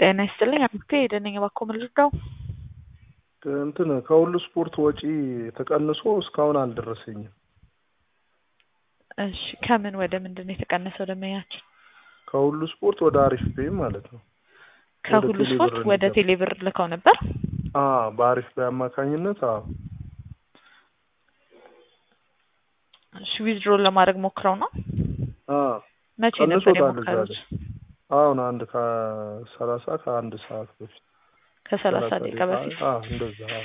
ጤና ይስጥልኝ አቶ የደነኝ እባክዎ ምን ልርዳው? እንትን ከሁሉ ስፖርት ወጪ ተቀንሶ እስካሁን አልደረሰኝም። እሺ ከምን ወደ ምንድን ነው የተቀነሰው ደንበኛችን? ከሁሉ ስፖርት ወደ አሪፍ ፔይ ማለት ነው። ከሁሉ ቴሌብር ስፖርት ወደ እንዲገባ። ቴሌብር ልከው ነበር? አ በአሪፍ ፔይ አማካኝነት አዎ እሺ ዊዝድሮን ለማድረግ ሞክረው ነው? አ መቼ ነበር ቀንሶታል እዛ የሞከሩት? ላይ። አሁን አንድ ከሰላሳ ከአንድ ሰዓት በፊት ከሰላሳ ሰላሳ ደቂቃ ደቂቃ በፊት። አ እንደዛ አዎ።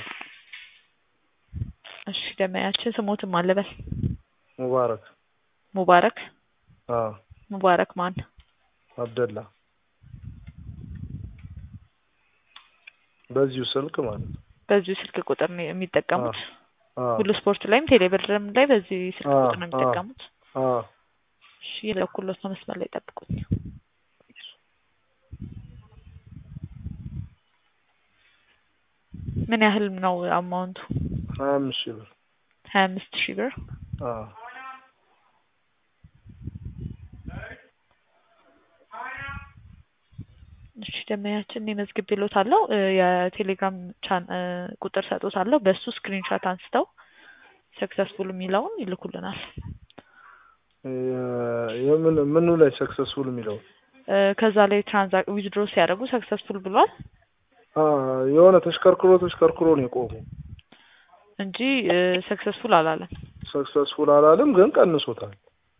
እሺ ደንበኛችን ስሞትም አለበል ሙባረክ ሙባረክ አ ሙባረክ ማን? አብደላ በዚሁ ስልክ ማለት ነው። በዚሁ ስልክ ቁጥር ነው የሚጠቀሙት? አ ሁሉ ስፖርት ላይም ቴሌብርም ላይ በዚህ ስልክ አ ቁጥር ነው አ የሚጠቀሙት? አ እሺ የለኩሎት ነው መስመር ላይ ጠብቁኝ። ምን ያህል ነው አማውንቱ? ሀያ አምስት ሺህ ብር ሀያ አምስት ሺህ ብር። አ እሺ ደንበኛችን እኔ መዝግቤልዎታለሁ። እ የቴሌግራም ቻን እ ቁጥር ሰጥዎታለሁ። በሱ ስክሪንሾት አንስተው ሰክሰስፉል የሚለውን ይልኩልናል። እ የምን ምኑ ላይ ሰክሰስፉል የሚለው እ ከዛ ላይ ትራንዛክ ዊዝድሮ ሲያደርጉ ሰክሰስፉል ብሏል አ የሆነ ተሽከርክሮ ተሽከርክሮ ነው የቆመው። እንጂ ሰክሰስፉል አላለም። ሰክሰስፉል አላለም፣ ግን ቀንሶታል።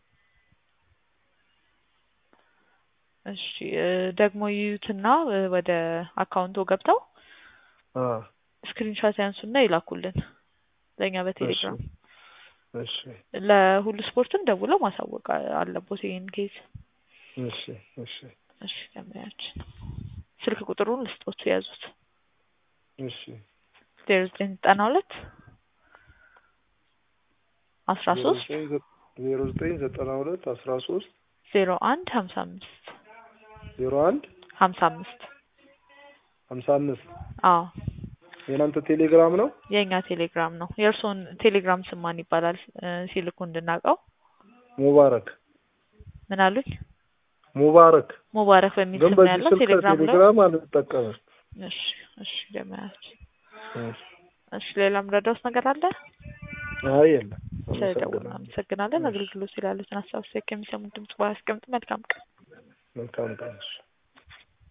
እሺ እ ደግሞ ይዩትና እ ወደ አካውንቶ ገብተው አ ስክሪንሾት ያንሱና ይላኩልን ለእኛ እሺ በቴሌግራም። እሺ ለሁሉ ስፖርትም ደውለው ማሳወቅ አ- አለቦት ይሄን ኬዝ። እሺ እሺ እሺ ደንበኛችን ስልክ ቁጥሩን ልስጦት የያዙት እሺ ዜሮ ዘጠኝ ዘጠና ሁለት አስራ ዜሮ ሶስት ዘጠኝ ዘ- ዜሮ ዘጠኝ ዘጠና ሁለት አስራ ሶስት ዜሮ አንድ ሀምሳ አምስት ዜሮ አንድ ሀምሳ አምስት ሀምሳ አምስት አዎ የእናንተ ቴሌግራም ነው? የእኛ ቴሌግራም ነው። የእርስዎን ቴሌግራም ስም ማን ይባላል እ ሲልኩ እንድናውቀው? ሙባረክ ምን አሉኝ? ሙባረክ ሙባረክ በሚል ግን ስም ነው በዚህ ያለው ስልክ ቴሌግራም ላይ። ቴሌግራም አልጠቀምም። እሺ እሺ ደመያችን እሺ። እሺ ሌላ ምረዳውስ ነገር አለ? አይ የለም። ስለደወሉ አመሰግናለሁ። አመሰግናለን። እሺ። አገልግሎት ስላሉትን ሀሳብ ከሚሰሙት ድምጽ ባያስቀምጡ መልካም ቀን። መልካም ቀን። እሺ።